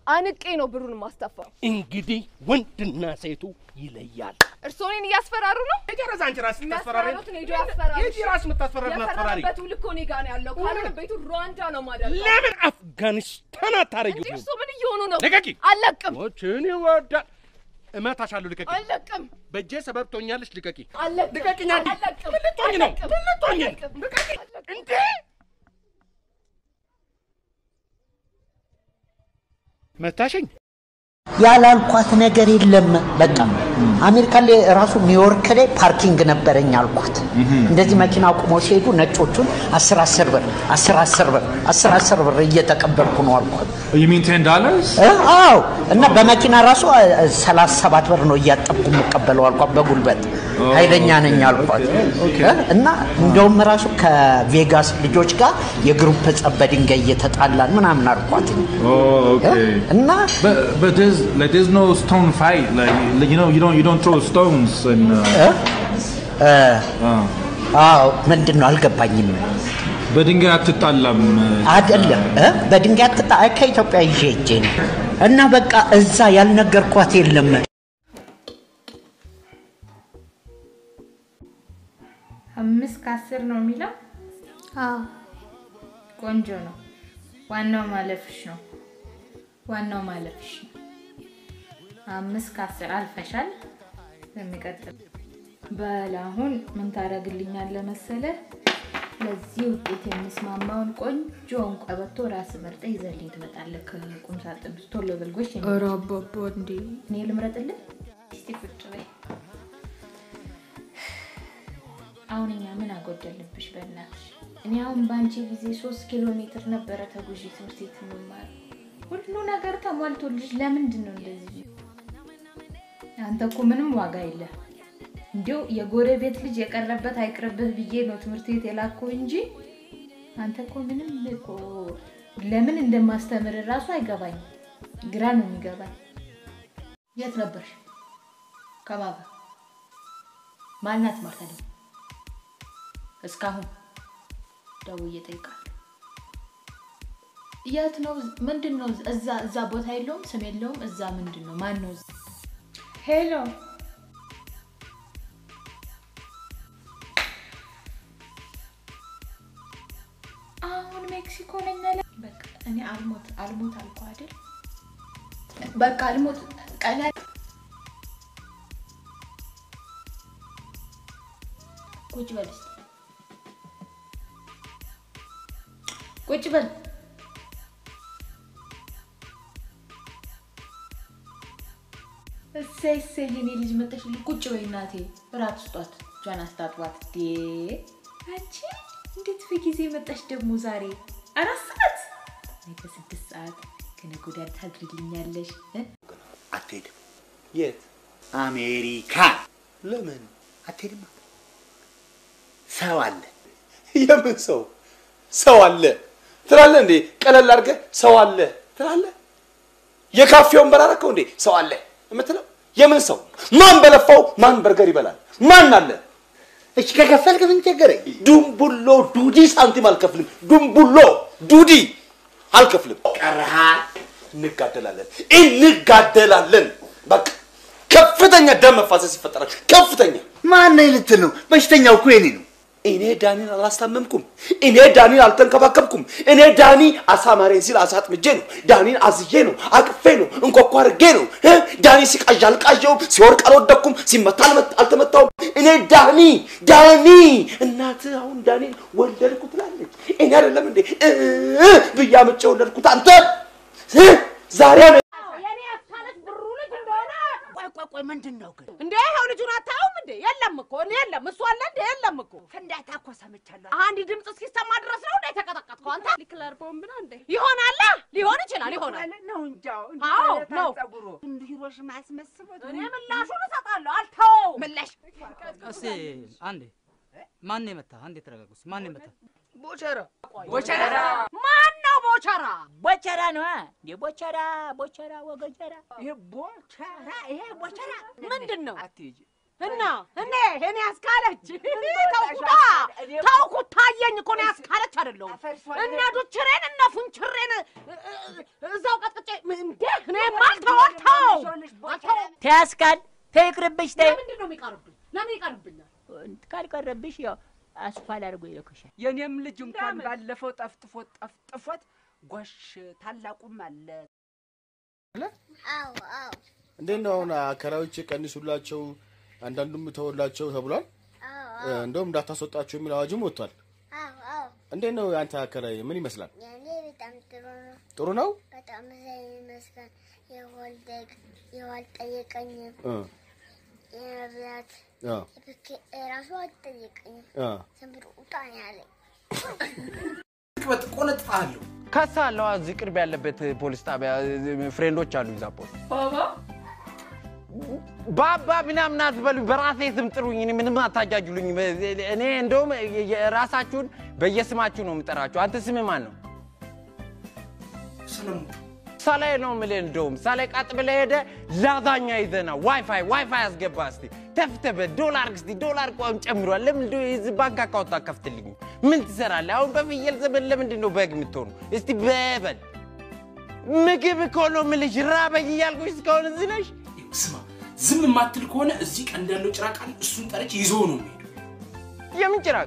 አንቄ ነው ብሩን ማስተፋው። እንግዲህ ወንድና ሴቱ ይለያል። እርስዎ እኔን እያስፈራሩ ነው? የጨረሰ አንቺ ራስሽ የምታስፈራሪ የሚያስፈራሩትን ሄዶ ያስፈራሩ። የጂ ራስሽ የምታስፈራሪ አስፈራሪ። የፈረመበት ውል እኮ እኔ ጋር ነው ያለው። ካልሆነ ቤቱ ሩዋንዳ ነው ማደርገው። ለምን አፍጋኒስታን አታረጊው? እንዴ እርስዎ ምን እየሆኑ ነው? ልቀቂ! አልለቅም፣ ሞችን ይወዳል። እመታሻለሁ። ልቀቂ! አልለቅም፣ በእጄ ሰበብ ትሆኛለሽ። ልቀቂ! አልለቅም፣ ልቀቂኝ! አንዴ አልለቅም፣ ምን ልትሆኝ ነው? አልለቅም፣ ምን ልትሆኝ ነው? አልለቅም። ልቀቂ! እንዴ መታሸኝ? ያላልኳት ነገር የለም። በቃ አሜሪካ ላይ ራሱ ኒውዮርክ ላይ ፓርኪንግ ነበረኝ አልኳት። እንደዚህ መኪና አቁመው ሲሄዱ ነጮቹን አስር አስር ብር አስር አስር ብር አስር አስር ብር እየተቀበልኩ ነው አልኳት። You mean ten dollars? እ? አዎ እና በመኪና ራሱ ሰላሳ ሰባት ብር ነው እያጠብኩ የምቀበለው አልኳት። በጉልበት ኃይለኛ ነኝ አልኳት። እ? እና እንደውም ራሱ ከቬጋስ ልጆች ጋር የግሩፕ ጸብ በድንጋይ እየተጣላን ምናምን አልኳት። Oh, okay. እና But but there's like there's no stone fight. Like, like you know you don't you don't throw stones and. Uh, እ? uh, አዎ ምንድን ነው አልገባኝም። በድንጋይ አትጣላም። አይደለም እ? በድንጋይ አትጣ አይ ከኢትዮጵያ ይዤ ሄጄ ነው እና በቃ እዛ ያልነገርኳት የለም። አምስት ከአስር ነው የሚለው። አዎ ቆንጆ ነው። ዋናው ማለፍሽ ነው። ዋናው ማለፍሽ ነው። አምስት ከአስር አልፈሻል። የሚቀጥል በል አሁን ምን ታደርግልኛለህ መሰለህ? ለዚህ ውጤት የሚስማማውን ቆንጆውን ቀበቶ ራስ መርጠ ይዘልኝ ትመጣለህ ከቁም ሳጥን ውስጥ። ቶሎ በልጎች ኧረ አባባ እንዴ እኔ ልምረጥልህ? እስቲ ቁጭ በይ። አሁን እኛ ምን አጎደልብሽ? በእናትሽ እኔ አሁን በአንቺ ጊዜ ሶስት ኪሎ ሜትር ነበረ ተጉዢ ትምህርት ቤት የምማር ሁሉ ነገር ተሟልቶልሽ ለምንድን ነው እንደዚህ? አንተ እኮ ምንም ዋጋ የለ። እንዲሁ የጎረቤት ልጅ የቀረበት አይቅርብህ ብዬ ነው ትምህርት ቤት የላኩ እንጂ አንተ እኮ ምንም እኮ ለምን እንደማስተምር እራሱ አይገባኝ። ግራ ነው የሚገባኝ። የት ነበርሽ? ከማን ጋር? ማናት ማርታ ደግሞ እስካሁን ደውዬ እጠይቃለሁ። የት ነው? ምንድን ነው? እዛ እዛ ቦታ የለውም፣ ስም የለውም። እዛ ምንድን ነው? ማን ነው? እዛ? ሄሎ አሁን ሜክሲኮ ነኝ አለ። በቃ እኔ አልሞት አልሞት አልኩ አይደል? በቃ አልሞት ቀላ ቁጭ በል እስኪ ቁጭ በል እሰይ እሰይ የኔ ልጅ መጣሽልኝ። ቁጭ በይ እናቴ፣ እራት ስጧት፣ እጇን አስታጥባት። ዴ አንቺ እንዴት በጊዜ መጣሽ ደግሞ ዛሬ? አራት ሰዓት ነገ ስድስት ሰዓት ከነገ ወዲያ ታድርግልኛለሽ እ? አትሄድም። የት አሜሪካ ለምን አትሄድም። ሰው አለ። የምን ሰው ሰው አለ ትላለህ እንዴ ቀለል አድርገህ ሰው አለ ትላለህ የካፌ ወንበር አደረከው እንዴ ሰው አለ የምትለው የምን ሰው ማን በለፋው ማን በርገር ይበላል ማን አለ እሺ ከከፈልክ ምን ቸገረኝ? ዱምቡሎ ዱዲ ሳንቲም አልከፍልም ዱምቡሎ ዱዲ አልከፍልም ቀረሃል። እንጋደላለን እንጋደላለን በቃ ከፍተኛ ደም መፋሰስ ይፈጠራል ከፍተኛ ማን ነኝ ልትል ነው? በሽተኛው እኮ የኔ ነው። እኔ ዳኒን አላስታመምኩም። እኔ ዳኒን አልተንከባከብኩም። እኔ ዳኒ አሳ ማሬን ሲል አሳ አጥምጄ ነው። ዳኒን አዝዬ ነው፣ አቅፌ ነው፣ እንኳኳ አድርጌ ነው። እ? ዳኒ ሲቃዥ አልቃዠውም፣ ሲወርቅ አልወደቅኩም፣ ሲመታ አልመ- አልተመታውም። እኔ ዳኒ ዳኒ እናትህ አሁን ዳኒን ወለድኩ ትላለች። እኔ አይደለም እንዴ እ ብዬ አምጬ ወለድኩት አንተ እ? ዛሬ ነው የኔ አካለት ብሩ ልጅ እንደሆነ ቆይ ቆይ ቆይ፣ ምንድን ነው ግን? እንዴ ይኸው ልጁን አታየውም እንዴ? የለም እኮ እኔ የለም እሱ አለ እንዴ? የለም እኮ ፍንዳታ እኮ ሰምቻለሁ። አንድ ድምፅ እስኪሰማ ድረስ ነው እንዴ የተቀጠቀጥከው አንተ? ኒክለር ቦምብ ነው እንዴ? ይሆናል ሊሆን ይችላል ይሆናል። ነው እንጃው አዎ ነው። ጸጉሩ እንደ ሂሮሽማ አስመስሎት እኔ ምላሹን እሰጣለሁ። አልተወውም። ምላሽ እስቲ አንዴ ማን የመታ? አንዴ ተረጋጉ። እስኪ ማን የመታ? ቦቸራ ቦቸራ ማን ነው ቦቸራ? ቦቸራ ነው እንዴ? ቦቸራ ቦቸራ ወገጀራ ይሄ ቦቸራ ይሄ ቦቸራ ምንድን ነው አትሄጂ እና እኔ እኔ ያስካለች ተውኩታ ተውኩት ታየኝ እኮ ነው ያስካለች አይደለሁም እነ ዱችሬን እነ ፉንችሬን እ- እ- እዛው ቀጥቅጬ እንዴ ተያስካል ተይቅርብሽ ተይ ለምንድን ነው የሚቀርብኝ? ለምን ይቀርብኛል? ካልቀረብሽ ያው አስኳል አድርጎ ይልኩሻል። የኔም ልጅ እንኳን ባለፈው ጠፍጥፎት ጠፍጥፎት ጎሽ ታላቁም አለ አዎ አዎ እንዴት ነው አሁን አከራዮች ቀንሱላቸው፣ አንዳንዱም ተወላቸው ተብሏል። እ፣ እንደውም እንዳታስወጣቸው የሚል አዋጅም ወጥቷል። አዎ አዎ እንዴት ነው የአንተ አከራይ ምን ይመስላል? የኔ በጣም ጥሩ ነው። ጥሩ ነው? በጣም ዘይ ይመስላል። የወልደግ የዋልጠየቀኝም እ የነቢያት አ የብኬ ራሱ አልጠየቀኝም። አ ዝም ብሎ ውጣ ነው ያለኝ። ቅበጥ ቆነጥፋለሁ። ከሳለዋ እዚህ ቅርብ ያለበት ፖሊስ ጣቢያ ፍሬንዶች አሉ እዛ ፖሊስ ባባ ባባ ምናምን አትበሉ፣ በራሴ ስም ጥሩኝ። እኔ ምንም አታጃጅሉኝ። እኔ እንደውም የራሳችሁን በየስማችሁ ነው የምጠራችሁ። አንተ ስም ማን ነው? ሰለሞን ሳላይ ነው የምልህ። እንደውም ሳላይ ቀጥ ብለህ ሄደህ ላዛኛ ይዘና ዋይፋይ ዋይፋይ አስገባ እስቲ ተፍተበት ዶላር እስቲ ዶላር ቋም ጨምሯል። ለምን እንደው የዚህ ባንክ አካውንት አከፍትልኝ? ምን ትሰራለህ አሁን? በፍየል ዘመን ለምንድን ነው በግ የምትሆኑ? እስቲ በበል ምግብ እኮ ነው የምልሽ። ራበኝ እያልኩሽ እስካሁን እዚህ ነሽ። ስማ፣ ዝም የማትል ከሆነ እዚህ ቀንድ ያለው ጭራቅ አለ፣ እሱን ጠርቼ ይዞ ነው የሚሄዱ። የምን ጭራቅ?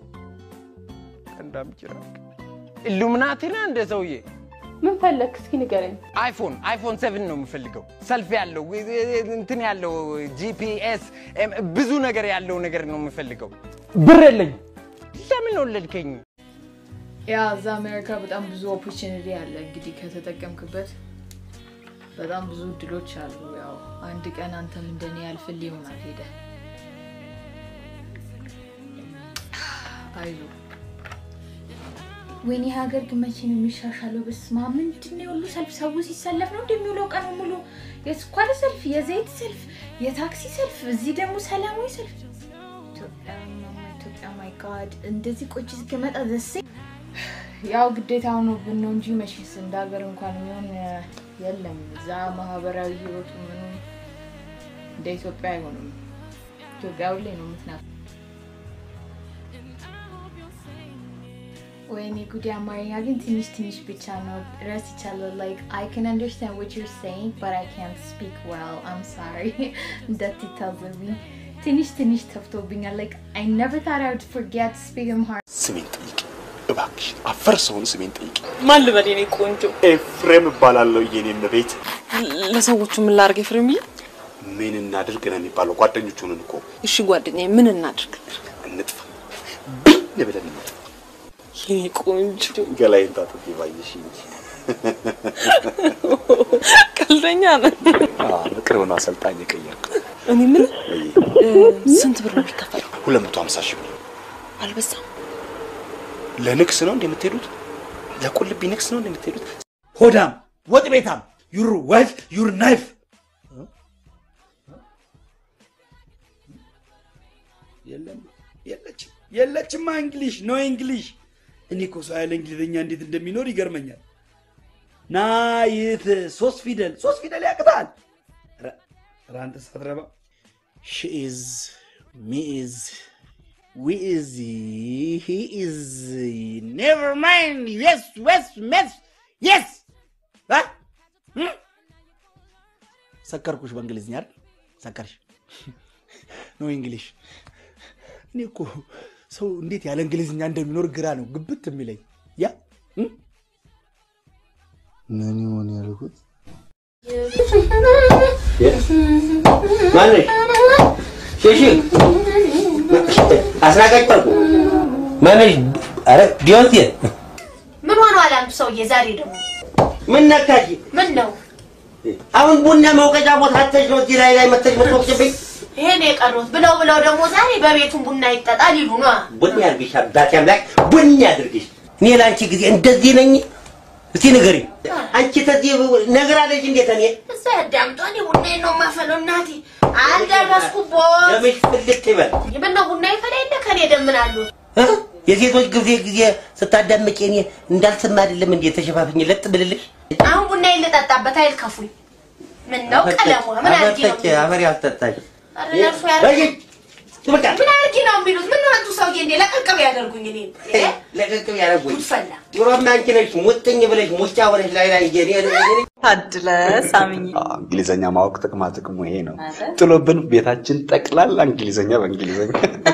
ቀንዳም ጭራቅ ኢሉሚናቲ ነህ እንደ ሰውዬ። ምን ፈለግ? እስኪ ንገረኝ። አይፎን አይፎን ሰቨን ነው የምፈልገው። ሰልፍ ያለው እንትን ያለው ጂፒኤስ ብዙ ነገር ያለው ነገር ነው የምፈልገው። ብር የለኝም። ለምን ወለድከኝ? ያ እዛ አሜሪካ በጣም ብዙ ኦፖርቹኒቲ አለ። እንግዲህ ከተጠቀምክበት በጣም ብዙ እድሎች አሉ። ያው አንድ ቀን አንተም እንደኔ ያልፍል ይሆናል ሄደ አይዞ ወይኔ ሀገር ግን መቼ ነው የሚሻሻለው? በስመ አብ ምንድን ነው የሁሉ ሰልፍ? ሰው ሲሰለፍ ነው እንደሚውለው ቀኑ ሙሉ የስኳር ሰልፍ፣ የዘይት ሰልፍ፣ የታክሲ ሰልፍ፣ እዚህ ደግሞ ሰላማዊ ሰልፍ። ኢትዮጵያ ማማ ኢትዮጵያ ማይ ጋድ እንደዚህ ቆጭ እስከመጣ ደስ ያው ግዴታ ሆኖብን ነው እንጂ መቼስ እንደ ሀገር እንኳን የሚሆን የለም። እዛ ማህበራዊ ህይወቱ ምኑ እንደ ኢትዮጵያ አይሆንም። ኢትዮጵያ ሁሌ ነው የምትናፍ ወይኔ ጉዲ አማርኛ ግን ትንሽ ትንሽ ብቻ ነው ረስቻለሁ። ላይክ አይ ካን አንደርስታንድ what you're saying but I can't speak well. I'm sorry. እንዳትታዘብኝ ትንሽ ትንሽ ተፍቶብኛል። like I never thought I would forget to speak Amharic. ስሜን ጠይቂ እባክሽ፣ አፈር ሰውን ስሜን ጠይቂ። ማን ልበል የኔ ቆንጆ? ኤፍሬም እባላለሁ የኔም ቤት። ለሰዎቹ ምን ላድርግ ኤፍሬምዬ? ምን እናድርግ ነው የሚባለው? ጓደኞች ሆነን እኮ እሺ ጓደኛዬ ምን እናድርግ? እንጥፋ ብን ብለን እንጥፋ። የኔ ቆንጆ ገላይን ታጥቤ ባየሽ እንጂ ቀልደኛ ነህ። በቅርብ ነው አሰልጣኝ የቀየርኩ። እኔ ምን ስንት ብር ነው የሚከፈለው? ሁለት መቶ ሀምሳ ሺህ ብር አልበዛም? ለንግስ ነው እንደምትሄዱት? ለቁልቢ ንግስ ነው እንደምትሄዱት? ሆዳም፣ ወጥ ቤታም፣ ዩር ዋይፍ ዩር ናይፍ። የለም የለችም፣ የለችማ። እንግሊሽ ኖ እንግሊሽ። እኔ እኮ ሰው ያለ እንግሊዝኛ እንዴት እንደሚኖር ይገርመኛል። ናይት ሶስት ፊደል ሶስት ፊደል ያቅታል። ኧረ- ኧረ አንተ ሳትረባ ሺ ኢዝ ሚ ኢዝ ዊ ኢዝ ሂ ኢዝ ኔቨር ማይንድ የስ ወስ መስ የስ ሰከርኩሽ በእንግሊዝኛ አይደል? ሰከርሽ ኖ እንግሊሽ። እኔ እኮ ሰው እንዴት ያለ እንግሊዝኛ እንደሚኖር ግራ ነው ግብት የሚለኝ። ያ እም? ምን ይሆን ያልኩት ማነሽ? ሼሺ አስናቀጭ ጠርቁ ማነሽ? አረ ዲዮንቴ ምን ሆኗል አንቱ ሰውዬ ዛሬ ደግሞ? ምን ነካሽ? ምን ነው አሁን ቡና መውቀጫ ቦታ አተሽ ነው እዚህ ላይ ላይ መተሽ ምትወቅጭብኝ? ይሄን የቀሩት ብለው ብለው ደግሞ ዛሬ በቤቱም ቡና ይጠጣል ይሉ ነዋ። ቡና ያድርግሽ አባቴ አምላክ ቡና ያድርግሽ። እኔ ለአንቺ ጊዜ እንደዚህ ነኝ? እስቲ ንገሪ። አንቺ ተዚህ ነገር አለሽ እንዴት እኔ እዛ ያዳምጧ እኔ ቡናዬን ነው የማፈለው እናቴ አልደረስኩቦት። ደምሽ ፍልቅ ይበል። ምነው ቡና ይፈላ የለ ከኔ ደምናሉ እ? የሴቶች ጊዜ ጊዜ ስታዳምቂ እኔ እንዳልሰማ አይደለም እንዴ ተሸፋፍኝ ለጥ ብልልሽ? አሁን ቡናዬን ልጠጣበት አይልከፉኝ። ምን ነው ቀለሟ ምን አድርጌ ነው? አፈርጠጭ አፈር ያስጠጣሽ ኧረ ለእርሱ ያደርግ በቃ ምን አድርጊ ነው የሚሉት? ምን አንቱ ሰውዬ እንዴ ለቀቅብ ያደርጉኝ እኔ ለቀቅብ ያደረጉኝ ጉድፈላ ድሮም አንቺ ነሽ ሙጥኝ ብለሽ ሙጫ ሆነሽ ላይ ላይ እየኔ ታድለ ሳምኝ እንግሊዘኛ ማወቅ ጥቅማ ጥቅሙ ይሄ ነው። ጥሎብን ቤታችን ጠቅላላ እንግሊዘኛ በእንግሊዘኛ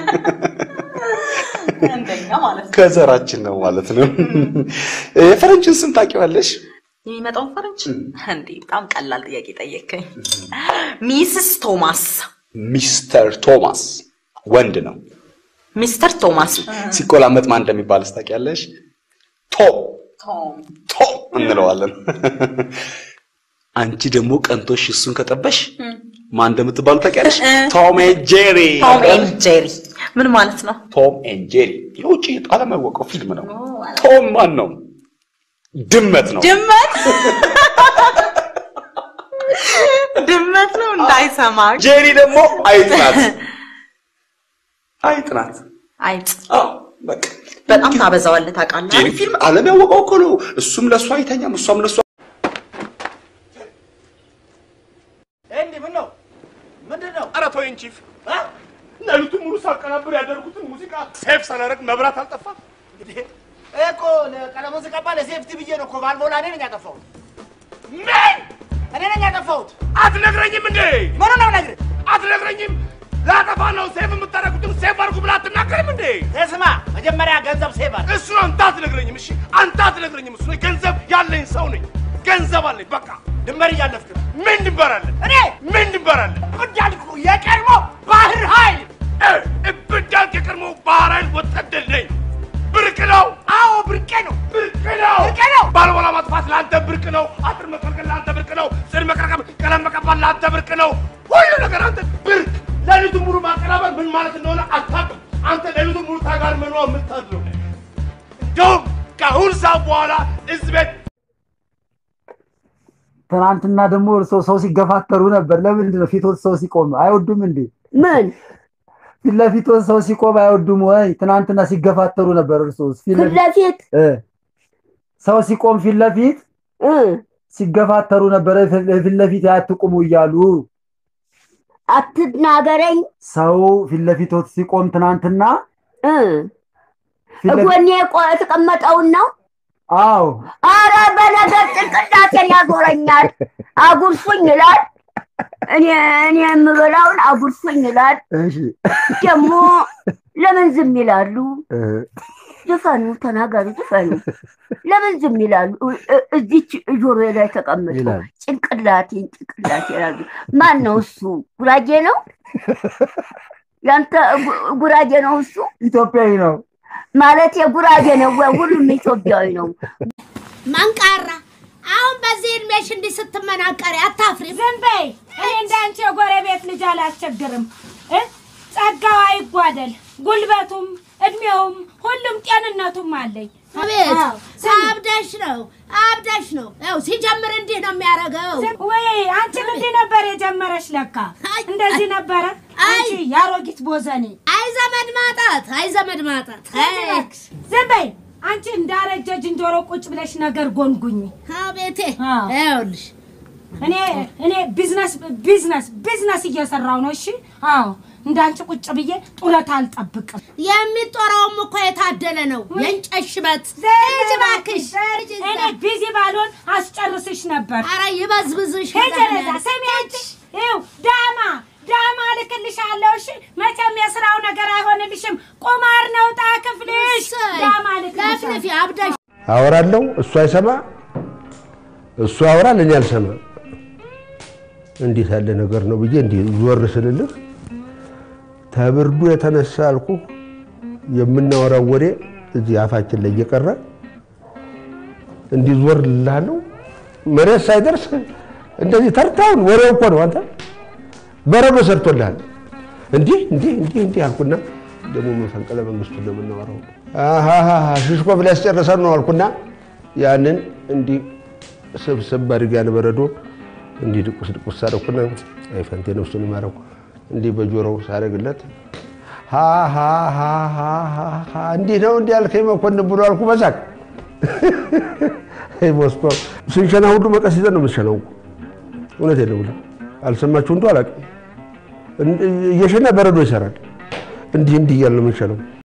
እንደኛ ማለት ነው። ከዘራችን ነው ማለት ነው። የፈረንጅን ስም ታውቂዋለሽ? የሚመጣውን ፈረንጅ እንዴ በጣም ቀላል ጥያቄ ጠየከኝ። ሚስስ ቶማስ ሚስተር ቶማስ ወንድ ነው። ሚስተር ቶማስ ሲቆላመጥ ማን እንደሚባል ታውቂያለሽ? ቶም ቶም ቶም እንለዋለን። አንቺ ደግሞ ቀንቶሽ እሱን ከጠበሽ ማን እንደምትባሉ ታውቂያለሽ? ቶም ኤንድ ጄሪ። ቶም ኤንድ ጄሪ ምን ማለት ነው? ቶም ኤንድ ጄሪ የውጭ ዓለም ያወቀው ፊልም ነው። ቶም ማን ነው? ድመት ነው። ድመት ድመት ነው እንዳይሰማ። ጄሪ ደግሞ አይጥ ናት። አይጥ ናት። አይጥ አዎ በቃ በጣም ታበዛዋለህ ታውቃለህ። ጄሪ ፊልም ዓለም ያወቀው እኮ ነው። እሱም ለእሷ አይተኛም፣ እሷም ለእሷ እንዴ ምን ነው ምንድን ነው? ኧረ ተወኝ ቺፍ። ሌሊቱን ሙሉ ሳቀናብር ያደርጉትን ሙዚቃ ሴፍ ሳላደርግ መብራት አልጠፋም። እንግዲህ እኮ ለቀለሙን ስቀባ ለሴፍቲ ብዬ ነው እኮ ባልቦላ እኔ ነኝ ያጠፋሁት። ምን እኔ ነኝ ያጠፋሁት። አትነግረኝም እንዴ? ምኑ ነው ነግር አትነግረኝም? ላጠፋ ነው ሴፍ የምታደርጉትን ሴፍ አድርጉ ብላ አትናገርም እንዴ? ስማ፣ መጀመሪያ ገንዘብ ሴቭ አድርግ። እሱ ነው አንተ አትነግረኝም። እሺ አንተ አትነግረኝም። እሱ ነው ገንዘብ ያለኝ ሰው ነኝ። ገንዘብ አለኝ። በቃ ድንበር እያለፍክ ነው። ምን ድንበር አለ? እኔ ምን ድንበር አለ? እንዳልኩ የቀድሞ ባህር ኃይል እብዳልክ የቀድሞ ባህር ኃይል ወታደር ነኝ። ብርቅ ነው። አዎ ብርቄ ነው። ብርቅ ነው። ብርቄ ነው። ባልቦላ ማጥፋት ለአንተ ብርቅ ነው። አጥር መከልከል ለአንተ ብርቅ ነው። ጽድ መቀረቀም፣ ቀለም መቀባት ለአንተ ብርቅ ነው። ሁሉ ነገር አንተ ብርቅ። ሌሊቱን ሙሉ ማቀናበር ምን ማለት እንደሆነ አታውቅም። አንተ ሌሊቱን ሙሉ ታጋር መኖ የምታድረው እንደውም ከአሁን ሰዓት በኋላ እዚህ ቤት ትናንትና ደግሞ እርሶ ሰው ሲገፋተሩ ነበር። ለምንድን ነው ፊቶት ሰው ሲቆም አይወዱም እንዴ? ምን ፊት ለፊቶት ሰው ሲቆም አይወዱም ወይ? ትናንትና ሲገፋተሩ ነበር። እርሶ ፊት ለፊት ሰው ሲቆም ፊት ለፊት ሲገፋተሩ ነበረ። ፊት ለፊት አትቁሙ እያሉ አትናገረኝ። ሰው ፊት ለፊቶት ሲቆም ትናንትና ጎኔ የተቀመጠውን ነው። አዎ አረ በነገር ጭንቅላቴን ያዞረኛል። አጉርሱኝ ይላል። እኔ እኔ የምበላውን አጉርሱኝ ይላል። እሺ ደግሞ ለምን ዝም ይላሉ? ዝፈኑ፣ ተናገሩ፣ ዝፈኑ። ለምን ዝም ይላሉ? እ- እዚች ጆሮ ላይ ተቀምጦ ይላል። ጭንቅላቴን ጭንቅላቴ ይላሉ። ማን ነው እሱ? ጉራጌ ነው? ያንተ ጉ- ጉራጌ ነው እሱ? ኢትዮጵያዊ ነው ማለት የጉራጌ ነው ወይ? ሁሉም ኢትዮጵያዊ ነው። መንቃራ አሁን በዚህ እድሜሽ እንዲህ ስትመናቀሪ አታፍሪ? ዝም በይ። እኔ እንዳንቺ የጎረቤት ልጅ አላስቸግርም። እ? ጸጋው አይጓደል፣ ጉልበቱም እድሜውም ሁሉም ጤንነቱም አለኝ። አቤት አዎ፣ ስሚ። አብደሽ ነው አብደሽ ነው። ያው ሲጀምር እንዲህ ነው የሚያደርገው። ዝም- ወይ አንቺም እንዲህ ነበር የጀመረሽ ለካ እንደዚህ ነበረ። አንቺ የአሮጊት ቦዘኔ አይ ዘመድ ማጣት፣ አይ ዘመድ ማጣት። አይ ዝም በይ አንቺ እንዳረጀ ዝንጀሮ ቁጭ ብለሽ ነገር ጎንጉኝ። አቤቴ ይኸውልሽ እኔ እኔ ቢዝነስ ቢዝነስ ቢዝነስ እየሰራው ነው። እሺ አዎ እንዳንቺ ቁጭ ብዬ ጡረታ አልጠብቅም። የሚጦረውም እኮ የታደለ ነው። የእንጨት ሽበት ሂጂ እባክሽ። እኔ ቢዚ ባልሆን አስጨርስሽ ነበር። ኧረ ይበዝብዝሽ። ሂጂ ወደዛ። ስሚ አንቺ ይኸው ዳማ ዳማ እልክልሻለሁ። እሺ መቼም የስራው ነገር አይሆንልሽም። ቁማር ነው ዕጣ ክፍልሽ። ዳማ እልክልሻለሁ። ለፍልፊ አብደሽ አወራለሁ፣ እሱ አይሰማ፣ እሱ ያወራል፣ እኔ አልሰማ። እንዴት ያለ ነገር ነው ብዬ እንዲህ ዞር ስልልህ ተብርዱ የተነሳ አልኩ የምናወራው ወሬ እዚህ አፋችን ላይ እየቀረ እንዲህ ዞር ልልሃለሁ። መሬት ሳይደርስ እንደዚህ ተርታውን ወሬው እኮ ነው። አንተ በረዶ ሰርቶልሃል። እንዲህ እንዲህ እንዲህ እንዲህ አልኩና ደግሞ መፈንቅለ መንግስቱን ነው የምናወራው። አሃሃ ሽሽኮ ብለህ ያስጨረሰን ነው አልኩና ያንን እንዲህ ስብስብ አድርጌ ያን በረዶ እንዲህ ድቁስ ድቁስ ሳደረኩና አይ ፈንቴ ነፍሱን ይማረው እንዲህ በጆሮው ሳደርግለት ሃሃሃሃሃ እንዲህ ነው እንዲህ ያልከኝ መኮንን ብሎ አልኩ በሳቅ አይ ሞስኮ ስንሸና ሁሉ መቀስ ይዘን ነው የምትሸናው እኮ እውነቴን ነው ብለህ አልሰማችሁ እንዶ አላውቅም እየሸና በረዶ ይሰራል እንዲህ እንዲህ እያልን ነው የምንሻለው።